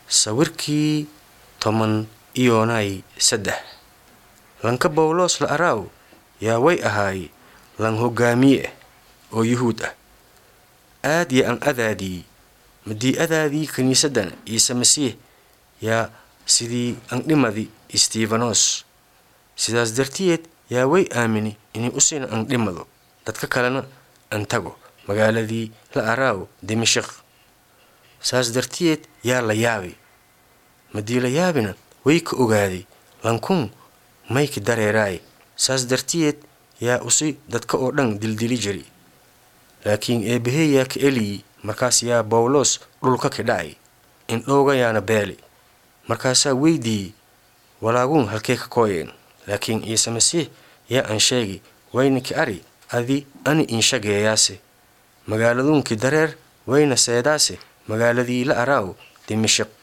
sawirkii toban iyonay saddex lanka bawlos la araaw yaa way ahaay lan hogaamiye ah oo yuhuud ah aad ya an adaadii madii adaadii kiniisaddan ciise masiix yaa sidii andhimadi stefanos sidaas dartiyeed yaa way aamini inay usina andhimado dadka kalena an tago magaaladii la araaw dimashik saas dartiyeed yaa la yaabay madii la yaabina way ka ogaaday lankun mayka dareeraay saas dartiyeed yaa usi dadka oo dhan dildili jiri laakiin eebbahey yaa ka eliyi markaas yaa bawlos dhulka ka dhacay indhooga yaana beeli markaasaa weydiiyey walaaguun halkee ka kooyeen laakiin ciise masiix yaa aan sheegi waynaki ari adi ani inshageeyaase magaaladuunkii dareer wayna seedaase magaaladii la araaw dimashik